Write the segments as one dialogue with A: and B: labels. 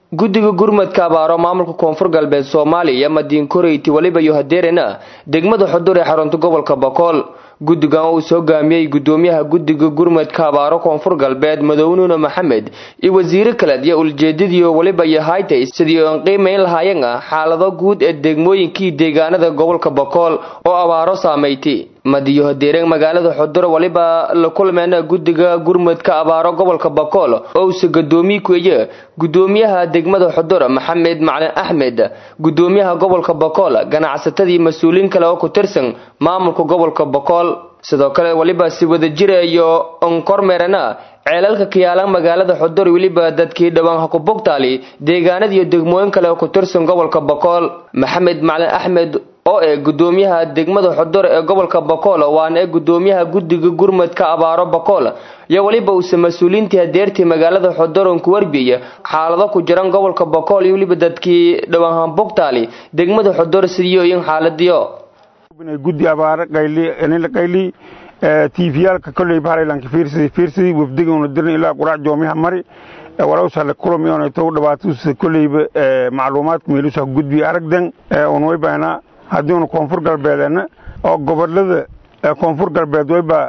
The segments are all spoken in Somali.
A: guddiga gurmadka abaaro maamulka koonfur galbeed soomaaliya madiin koreyti waliba iyo hadeerena degmada xudur ee xarunta gobolka bokool guddigan uu soo gaamiyey gudoomiyaha guddiga gurmadka abaaro koonfur galbeed madownuune maxamed iyo wasiiro kaleed iyo ujeedadiio waliba iyo haytay sidii oon qiimayn lahaayeen ah xaalado guud ee degmooyinkii deegaanada gobolka bokool oo abaaro saameyti madiyo hadeereen magaalada xudur waliba la kulmeena guddiga gurmadka abaaro gobolka bokool oo uuse gadoomiye kueye gudoomiyaha degmada xudur maxamed macalin axmed gudoomiyaha gobolka bokool ganacsatadii mas-uuliin kale oo ku tirsan maamulka gobolka bokool sidoo kale waliba si wada jira iyo onkormeerana ceelalka kiyaalan magaalada xudur weliba dadkii dhowaan hakubogtaali deegaanadiiyo degmooyin kale oo ku tirsan gobolka bokool maxamed macalin axmed oo ee gudoomiyaha degmada xudur ee gobolka bokool waana ee gudoomiyaha guddiga gurmadka abaaro bokool iyo weliba uuse mas-uuliintii hadeertii magaalada xuduron ku warbiya xaalado ku jiran gobolka bokool iyo weliba dadkii dhowaan hambogtaali degmada xudur sidiyoyin xaaladiyo
B: guddi abaare qayli tviyaalka kolley bahlaylanka fiirsadi fiirsadi wafdiguna dirin ilaa quraac joomiha mari walawsale kulamiyoonayto dhabaatusa kolleyba macluumaadka meelusa gudbi aragdan unwaybayna haddiinu koonfur galbeedena oo gobolada koonfur galbeed wayba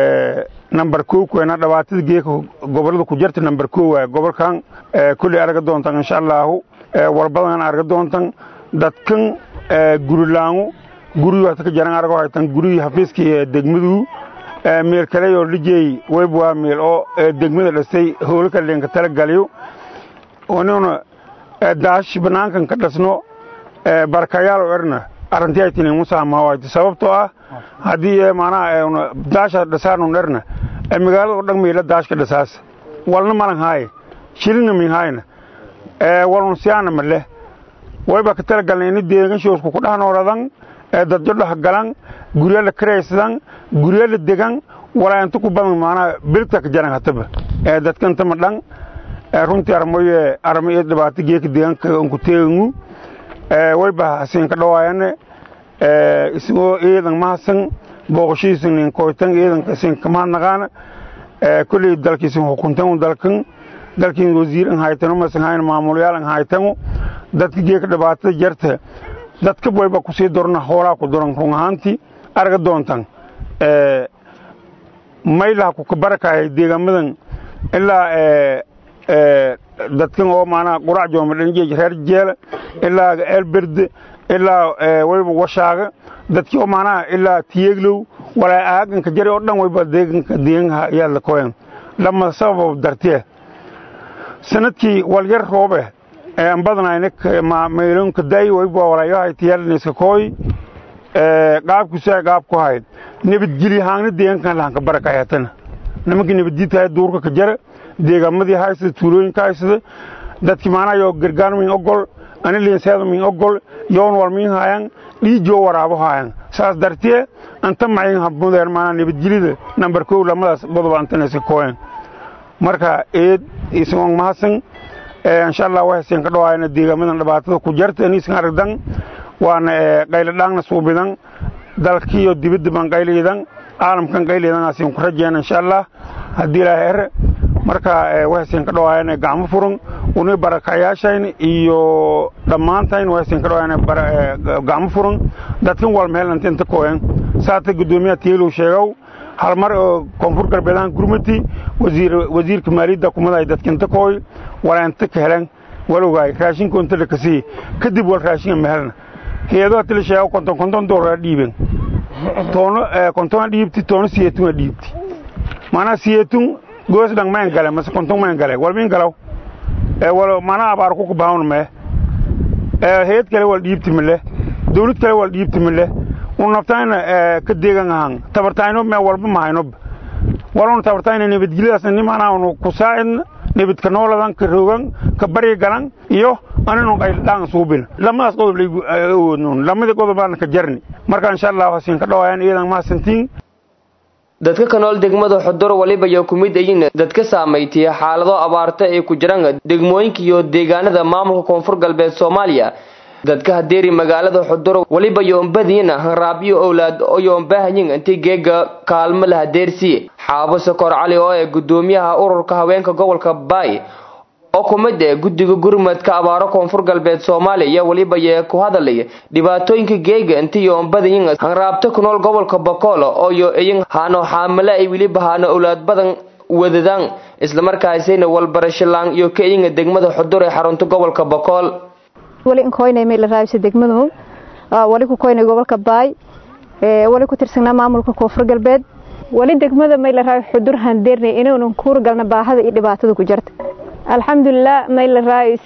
B: number kow kuena dhibaatada geeka gobolada ku jirta number kow waay gobolkan kolley arga doontan insha allaahu walbadan arga doontan dadkan gurilaangu guryu hata ka jaran argo haytan guryu hafiiska degmadu meel kale oo lijey wayb waa meel oo degmada dhastay howlka leenka tala galiyo onuna daash banaankan ka dhasno barakayaal oo erna arrintii ay tinin musaamahawayti sababtoo ah haddii maanaha daasha dhasaanun erna magaalada oo dhan meela daashka dhasaas walna malan haaye shilina min haayna walun siyaana maleh wayba ka tala galna ini deeganshoosku ku dhahnooladan dadyo dhaha galan gurya la karaysadan gurya la degan walaayanta ku badan maanaha beligta ka jaran hataba dadkanta ma dhan runtii armoye armo iyo dhibaato geeka deegaanka onku teegangu wayba hasin ka dhawaayane isagoo iidan mahasan booqashiisan nin koytan iidanka isin kamahadnaqaana kolley dalkiisin hukuntan dalkan dalkiin wasiir an haytano masan hayn maamulayaal an haytano dadka geeka dhibaatada jarta dadka wayba kusii dorna hoolaa ku doran run ahaantii arga doontan maylaha ku kabarakahay deegaamadan ilaa dadkan oo maanaha qurac jooma dhanjeej reer jeela ilaa eelberde ilaa wayba washaaga dadkii oo maanaha ilaa tiyeglow walaa aaganka jari oo dhan wayba deeganka deeganha ayaa la koyan lama sabab dartee sanadkii walyar roobe aan badanayna maylonka day wayba walaayahay tiyaalniska kooy qaabkusaa qaab ku hayd nabadgelyo haangna deegaankan lahanka barakayatana nimankii nabaddiidtahay duurka ka jara deegaamadii haysada tuulooyinka haysada dadkii maanaha yoo gargaar min ogol ani liinseeda min ogol yoon wal min haayan dhiijoo waraabo haayan saas dartee anta mayin habmudeen maanaa nabadgelyada nambar kow lamadaas godoba antanaysa kooyan marka eed isagoon mahadsan insha allah waxaysan ka dhawaayana deegaamadan dhibaatada ku jarta aniisan aragdan waana qayladhaangna suubidan dalkiiyo dibadda baan qayliidan caalamkan qayliidan asin ku rajeena insha allah haddii ilaahay ere marka waxaysan ka dhawaayana gacmo furan uni barakayaashayn iyo dhammaantayn waxaysan ka dhawaayana gacmo furan dadkan walmeelanta inta kooyan saata guddoomiyaha tiyelow sheegow hal mar oo koonfur galbeedahan gurmati wasiirka maaliyadda kumaday dadkinta kooy walaanta ka helan walowgaay raashinka inta lakasii kadib wal raashinka mahelna hay-adaha tila sheego konton konton doolara dhiiben toono kontona dhiibti toono siyeetuna dhiibti maanaa siyeetun goos dhang mayn gale mase konton mayn gale wal min galaw wal maanaa abaar ku kubahawn mee hay-ad kale wal dhiibti mile dawlad kale wal dhiibti mile un naftayna ka deegan ahan tabartayno mee walba mahaynob waluna tabartayna nabadgelyadaasna nimaanaa unu ku saacidna nabadka nooladan ka rogan ka baryi galan iyo aninu qayldhaan suubin lamadaas qodob laygu awoodnoon lamada qodobaana ka jarni marka insha allah hasiin ka dhawaayaan iyadan mahadsantiin
A: dadka ka nool degmada xudur waliba iyo ku mid ayin dadka saamaytiya xaalado abaarta ay ku jiraan degmooyinka iyo deegaanada maamulka koonfur galbeed soomaaliya dadka hadeeri magaalada xudur waliba yoombadiina hanraabyo owlaad oo yoombahanyin intii geega kaalmo la hadeersiye xaabo sokor cali oo ee gudoomiyaha ururka haweenka gobolka baay oo ku mid eh guddiga gurmadka abaaro koonfur galbeed soomaaliya weliba yee ku hadalaya dhibaatooyinka geega intiyo badayin hanraabta ku nool gobolka bokool ooyo iyin haano xaamile ay weliba haano owlaad badan wadadaan islamarkaasayna walbarashalaan iyo ka iyinga degmada xudur ee xarunta gobolka bokool
C: wali inkoynay meel la raabisa degmadu wali ku koynay gobolka baay wali ku tirsanaa maamulka koonfur galbeed wali degmada mayla raay xudur handeernay inuunan kuur galna baahada iyo dhibaatada ku jirta alxamdulilah mayla raayis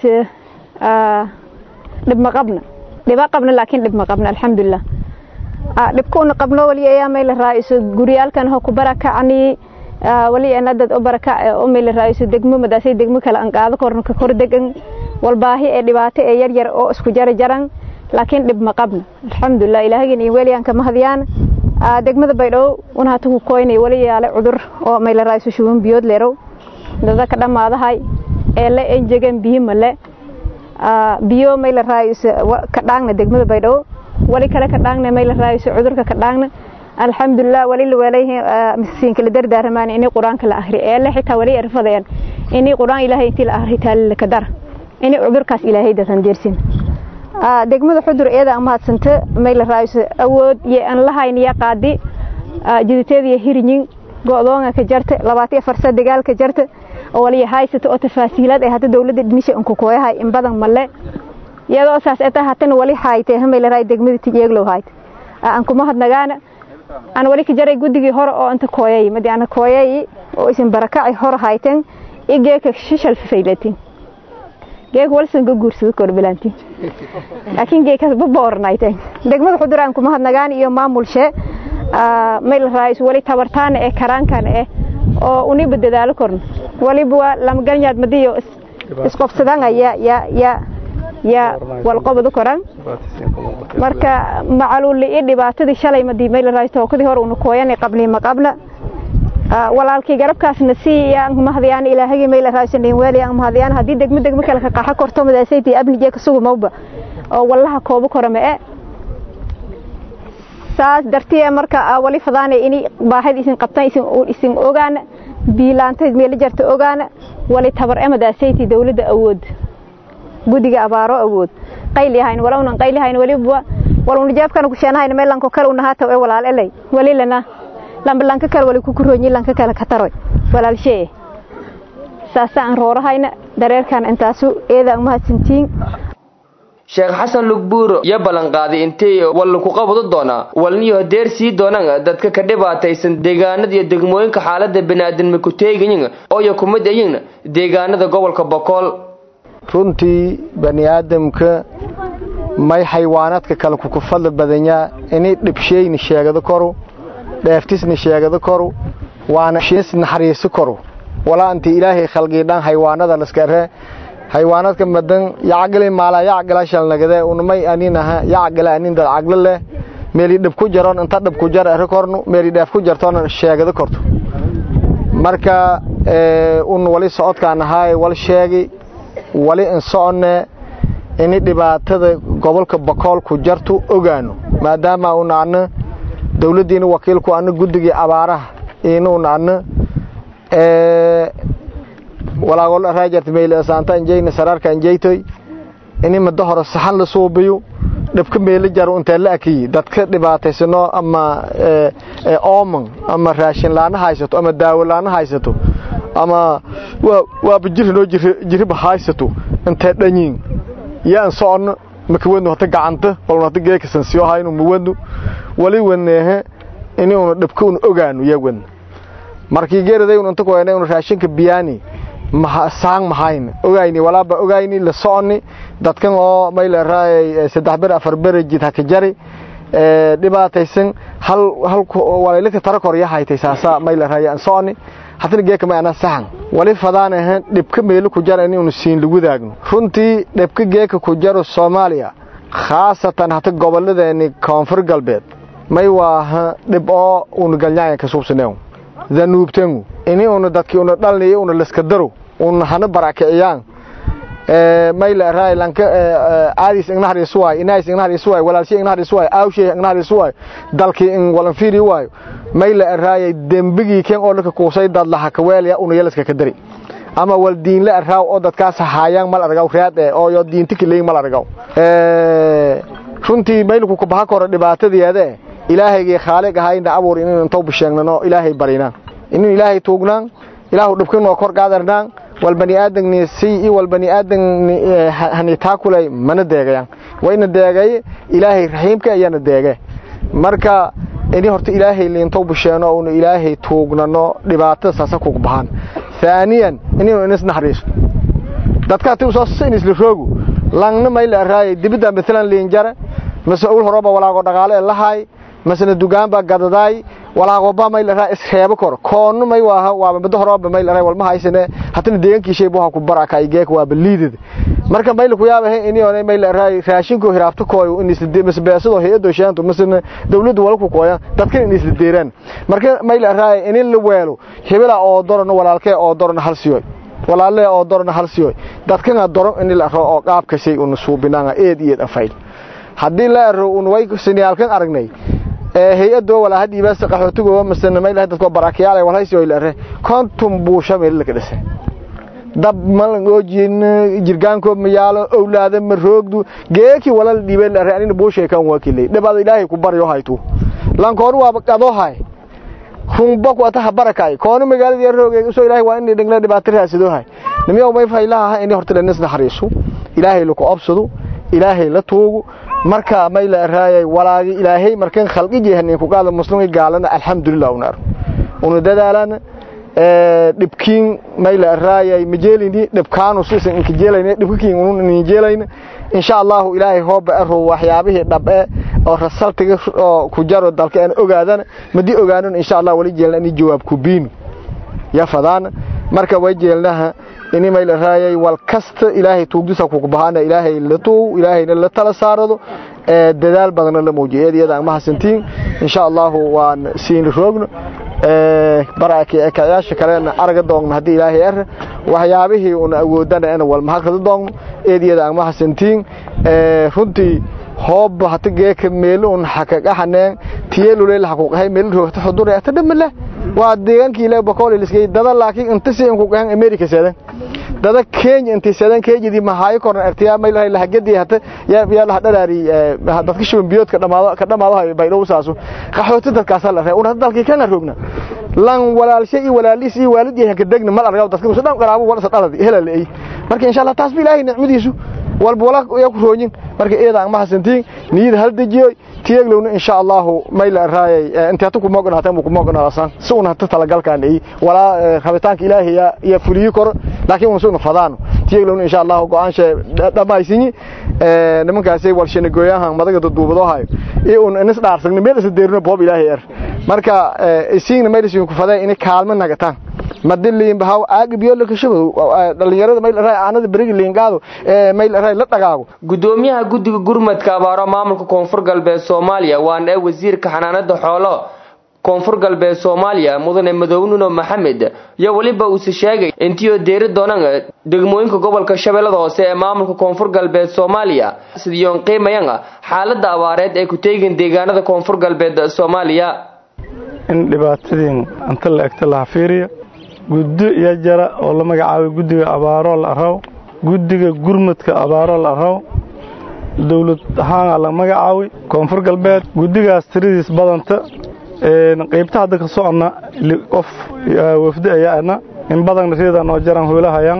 C: dhib ma qabna dhiba qabna laakiin dhib ma qabna alxamdulilah dhibkuuna qabno wali ayaa mayla raayis guryaalkan ho ku barakacni wali ana dad u barakac u mayla raayis degmo madaasay degmo kale aan qaado korna ka kor degan walbaahi ee dhibaato ee yar yar oo isku jara jaran laakiin dhib ma qabna alxamdulilah ilaahagin iyo weeliyaan kama hadiyaan degmada baydhabo una hata ku koynay wali yaale cudur oo mayla raayso shuban biyood leerow dada ka dhammaadahay ee la enjegan biyo male biyo mayla raayso ka dhaangna degmada baydhabo wali kale ka dhaangna mayla raayso cudurka ka dhaangna alxamdulilah wali la weelayhi miskiinka la dardaaramaan inay qur-aanka la ahri ee la xitaa wali erfadayaan inay qur-aan ilaahay intii la ahri taali ka dara inay cudurkaas ilaahay dasan deersin degmada xudur iyada amahadsanta mayla raayso awood iyo aan lahayn iyo qaadi jiditeed iyo hirinyin go'doonga ka jarta labaatan iyo farsa dagaal ka jarta oo waliya haysata oo tafaasiilad ay hadda dawladda dhimisha unku kooyahay in badan male iyadoo saas eta hatana wali haaytay mayla raay degmada tijeeglow haayt aan kuma hadnagaana aan wali ka jaray guddigii hore oo inta kooyay madi ana kooyay oo isin barakacay hore hayteen igeeka shishal fifaylatin geeka walsan ka guursado korbilanti laakiin geekaas baboornayteen degmada xudur aan kuma hadnagaan iyo maamulshe mayl raayis wali tabartaana ee karaankan eh oo uniba dadaalo korno waliba waa lamagalnyaad madiyo isqobsadaan ya ya ya ya walqobadu koran marka macaluuli iyo dhibaatadii shalay madii mayl raayis tookadii hore una kooyanay qabni ma qabna walaalkii garabkaasna si aan mahadiyaan ilaahagii mayl raaysan weeli aan mahadiyaan hadii degmo degmo kale ka qaxa korto madaasaytii abnije ka sugu mawba oo wallaha koobo korame ee saas dartiye marka wali fadaanay ini baahid isin qabtan isin isin ogaana biilaanteed meel jarta ogaana wali tabar emadaasaytii dawladda awood gudiga abaaro awood qayl yahayn walownan qayl yahayn waliba walowna jeebkana ku sheenahayn meelanko kale unahaata ee walaal elay wali lana lamba lanka kale wali ku kuroonyi lanka kale ka taroy walaalshee saasaan roorahayna dareerkan intaasu eeda umahadsantiin
A: sheekh xasan lugbuur iyo ballanqaaday intay walla ku qabado doonaa walniyo hadeer sii doonaan dadka ka dhibaataysan deegaanada iyo degmooyinka xaalada baniaadanma ku teegayin ooyo ku mid ayin deegaanada gobolka bokool
D: runtii bani aadamka may xaywaanaadka kale kuku fadli badanyaa inay dhibsheyni sheegado koru dheeftisni sheegado koru waana shiis naxariisi koru walaa inti ilaahay khalgiidhan haywaanada laskare haywaanadka madan yacgale maala yacgala shalnagade unmay aninaha yacgala anin dad caglo leh meeli dhib ku jaron inta dhib ku jar ere kornu meeli dheef ku jartoona sheegado korto marka un wali socodkaan ahaay wal sheegi wali in soconne ini dhibaatada gobolka bakool ku jartu ogaano maadaama una adna dawladdiina wakiilku adna guddigii abaaraha ina una adna walaagol raajart meyl saanta injeyna sararka injeytoy ini muddo hore saxan la suubiyo dhibka meelo jaro intee la akiyi dadka dhibaataysano ama ooman ama raashin laana haysato ama daawo laana haysato ama waaba jirinoo jiriba haysato intee dhanyiin yaan soconno makawadnu hata gacanta walna hata geekasan siyo haynu muwadnu wali wadneehe ini una dhibka una ogaano yaa wadna markii geeraday un inta kuhayna una raashinka biyaani saang mahayna ogayni walaaba ogayni la soconi dadkan oo mayla raayay saddex ber afar ber jid haka jari dhibaataysan hal hal walaylaka tara kor yahaytay saasa mayla raayay aan soconi hadana geeka ma ana saxan wali fadaan ahaan dhibka meelo ku jar in uu siin lagu daagno runtii dhibka geeka ku jaro Soomaaliya khaasatan hata goboladeeni koonfur galbeed may waa dhib oo uu galnyaaya ka suubsaneeyo danuubtangu ini uu dadkii uu dhalnay uu laska daro uu hana barakiciyaan ee mayla raay lanka aadis ignaari suway inays ignaari suway walaalshi ignaari suway aawshay ignaari suway dalkii in walan fiiri waayo mayla raay dembigii keen oo laka kuusay dad laha ka weelaya uu yeelaska ka dari ama wal diinle araaw oo dadkaas haayaan mal argaw raad ee oo yo diinta kaleey mal argaw runtii maylku ku baha koro dhibaatadeeda ilaahayga khaaliq ahayna abuur inaan inta bisheegnano ilaahay barina inuu ilaahay tuugnaan ilaahu dhibkan oo kor qaadarnaan wal bani aadamni si wal bani aadam hani taakulay mana deegayaan wayna deegay ilaahay rahiimka ayana deegay marka ini horta ilaahay liinto bisheeno oo ilaahay tuugnano dhibaatada saasa ku bahan ثانيا inuu inis naxariiso dadka tii soo siin isla roogu langna mayl araay dibida midalan liinjara mas'uul horoba walaago dhaqaale lahaay masna dugaan ba gadadaay walaago ba mayl araay isreebo kor koonu may waa waa mid horoba mayl araay walma haysane hatina deegankii shay buu ku baraka ay geek waa baliidid marka mayl ku yaabahay inii oo mayl araay raashinku hiraabto kooyo in isla deemas beesado hay'ado shaanto masna dawladdu walku kooyan dadka in isla deeraan marka mayl araay in la weelo hebela oo dorno walaalkee oo dorno hal siyo walaalee oo dorno hal siyo dadkana doron in la roo oo qaabka shay uu suubinaa eed eed afayl hadii la roo un way siniyalkan aragnay ee hay'ado wala hadii baas qaxootigo masna mayl dadku barakiyaal wala haysiyo ila re kontum buusha meel la kadhasay dab mal goojin jirgaanko miyaalo awlaada ma roogdu geeki wala dhibay la raanina buushay kan waakilay dabada ilaahay ku baryo haytu lan koor waa qado hay humba ku ata barakay koona magaalada yar roogay soo ilaahay waa in dhigla dhibaato raasido hay nimiyo may faylaha in horta la nisna xariiso ilaahay lagu absado ilaahay la tuugo marka may la raayay walaagi ilaahay markan khalqi jeehnin ku qaada muslimiin gaalana alxamdulillah unar unu dadaalana dhibkiin may la raayay majeelini dhibkaanu siisan inka jeelayna dhibkiin unu in jeelayna insha Allah ilaahay hooba aro waxyaabihii dhabe oo rasaltiga oo ku jaro dalka aan ogaadana madii ogaanun insha Allah wali jeelna in jawaab ku biin ya fadaan marka way jeelnaha in may la raayay wal kasta ilaahay tuugdisa ku bahana ilaahay la tuu ilaahayna la tala saarado ee dadaal badan la muujiyo iyada ma hasantiin insha Allah waan siin roogno ee baraki ee kayaasha kaleena arga doogna hadii ilaahay ar waxyaabihii uu awoodana in wal mahaqada doogno eediyada ma hasantiin ee runtii hoob hata geeka meel un xaqaqaxaneen tiyelu leel xaqaqahay meel roogta xudur ta dhamla waa deegankii ilaa bakool iskay dada laakiin inta si ku gahan America seedan dada Kenya inta seedan Kenya ma haay korna artiya ma ilaahay la gadii hata ya ya la dhalaari dadka shubin biyoodka dhamaado ka dhamaado bay dhow saaso qaxooti dadkaas la reey una dalkii kana roogna lan walaalshay walaalis iyo waalidii ka degna mal argaw dadka soo dhan qaraabo wala sadalad helay marka insha Allah taas bilaahi nicmadiisu walba wala ya ku roojin marka eedaan ma hasantiin niyad hal dajiyo tiyaglowna insha Allah mayl raayay inta ku moogan hata ku moogan asan suuna hata talagalkan ay wala rabitaanka ilaahay ya fuliyo kor laakiin uu soo fadaan tiyaglowna insha Allah go'aansha dhamaysin ee nimankaasay walshana gooyahan madaga duubado hayo ee uu inas dhaarsan meel is deerno boob ilaahay yar marka isiin meel is ku faday in kaalmo nagataan madiliin bahaw aag biyo la kashabo dhalinyarada mayl raay aanada bariga liingaado ee mayl raay la dhagaago
A: gudoomiyaha guddiga gurmadka abaaro maamulka koonfur galbeed Soomaaliya waan ee wasiirka xanaanada xoolo koonfur galbeed Soomaaliya mudane madownuno maxamed iyo waliba uu sheegay intii deeri doonaan degmooyinka gobolka Shabeellada Hoose ee maamulka koonfur galbeed Soomaaliya sidoo qiimayanga xaaladda abaareed ee ku teegin deegaanada koonfur galbeed Soomaaliya
E: in dhibaatadeen anta la egta la fiiriyo guddi iyo jara oo la magacaabay guddiga abaaro la araw guddiga gurmadka abaaro la araw dowlad ahaan la magacaabay koonfur galbeed guddigaas tiradiis badanta qaybta hadda ka soconna qof wafdi ayaana in badan reedan oo jaran hoolahayaan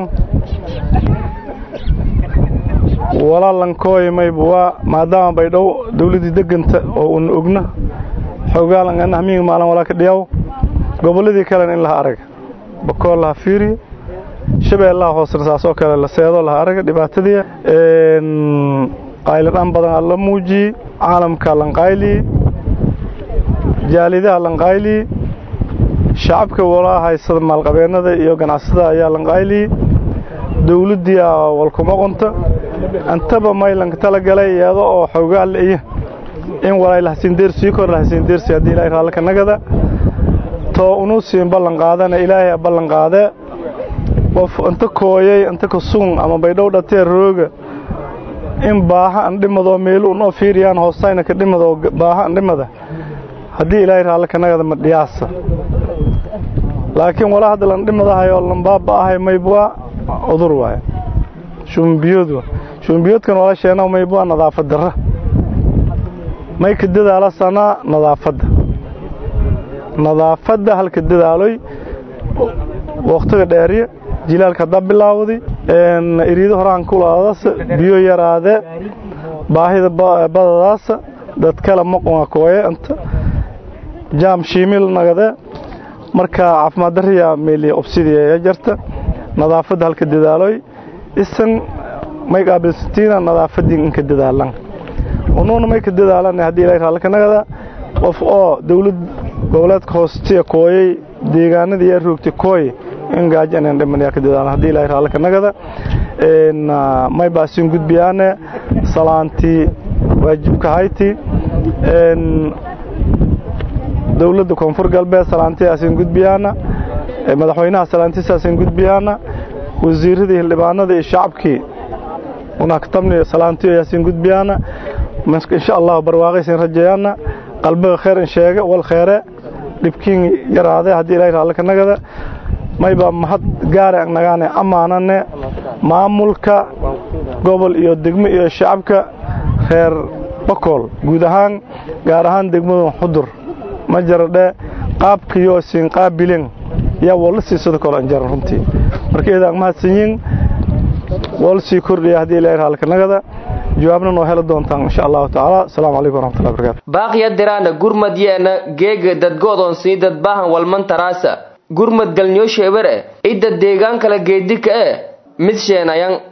E: walaalan mayba waa maadaama bay dhow dowladdii deganta oo un ogna xogaalan ahmiga maalin walaa ka dhiyaw gobolladii kalena in laha arag bakool laha fiiriyo shabeellaha hoosena saasoo kale la seedo laha araga dhibaatadii qayladhan badan la muujiyey caalamka lanqayliyey jaalidaha lanqayliyey shacabka walaa haysada maalqabeennada iyo ganacsada ayaa lanqayliyey dowladdii walkuma qonta antaba maylanka tala galay iyada oo xoogaal iyo in walay lahasiindeersii kor lahasiindeersi haddii ilaahay raalli ka nagada too unu siin ballan qaadana ilaahay ballan qaadee qof inta kooyay inta ka sugun ama baydhow dhatee rooga in baaha andhimadoo meelu unoo fiiriyaan hoostayna ka dhimadoo baaha andhimada haddii ilaahay raalli ka nagada ma dhiyaasa laakiin walaa hadda lan dhimadahay oo lan baaba'ahay maybwaa cudur waaye shumbiyood shumbiyoodkan wala sheena maybwaa nadaafad darra may ka dadaala sanaa nadaafadda nadaafadda halka dadaaloy waqtiga dheeriya jilaalka haddaa bilaawday iriido horaan kulaadasa biyo yaraade baahida badadaasa dad kale maqunga kooye inta jaam shiimil nagade marka caafimaad dariya meeliya obsidiya jarta nadaafadda halka dadaaloy isan may qaabilsantiina nadaafadii inka dadaalan unuuna may ka dadaalan haddii ilaahay raalli ka nagada qof oo dawlad goboleedka hoostiya kooyay deegaanadii yaa roogtay kooy in gaajo inaan dhiman yaa ka dadaalan haddii ilaahay raalli ka nagada may baasin gudbiyaane salaantii waajibka hayti dowladda koonfur galbeed salaantiyaasin gudbiyaana madaxweynaha salaantiisaasin gudbiyaana wasiiradii hildhibaanada iyo shacabkii unaktamni salaantiyo yaasin gudbiyaana insha allah barwaaqaysin rajeeyaana qalbiga khayr in sheega wal khayre dhibkiin yaraade haddii ilaahay raalli ka nagada mayba mahad gaare nagaane ammaanane maamulka gobol iyo degmo iyo shacabka reer bakool guud ahaan gaar ahaan degmada xudur ma jaradhe qaabkiyo siin qaabilin yaa walla siisada kole anjaran runtii marka eedaan mahadsanyiin wal sii kordhiya haddii ilaahay raalli ka nagada jawaabna noo heli doontaan insha allahu tacaala asalaamu calaykum waraxmatullahi barakatu
A: baaqiya diraana gurmad yeena geega dadgoodon sii dadbahan walman taraasa gurmad galnyo sheebare idda deegaan kala geedika e mid sheenayan